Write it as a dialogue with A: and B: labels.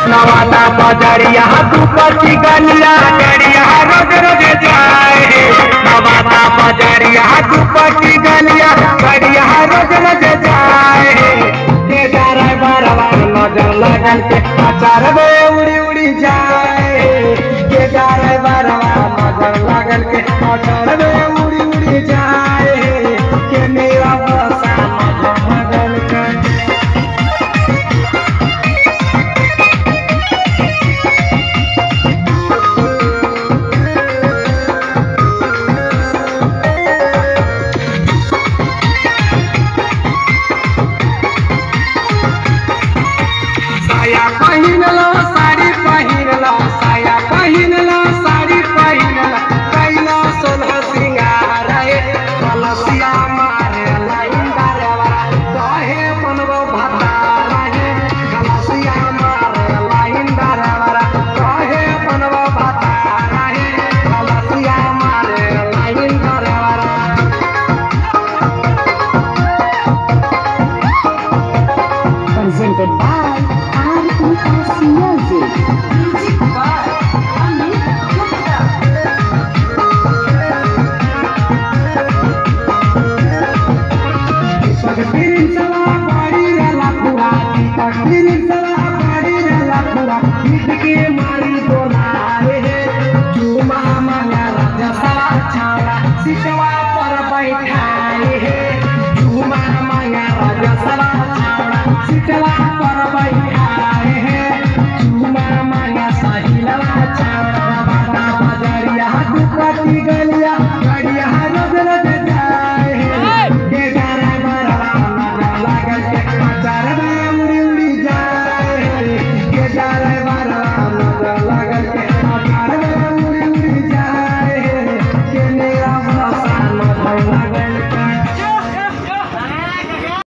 A: नवादा बजरिया दुपति गलिया गड़िया रोज रोज जाए नवादा बजरिया दुपति गलिया गड़िया रोज रोज जाए के डारे बरवा नजर लगन के अचार बे उड़ी उड़ी जाए के डारे बरवा नजर लगन के अचार बे उड़ी उड़ी जाए के मेरा बसा नजर लगन के साया पहिनला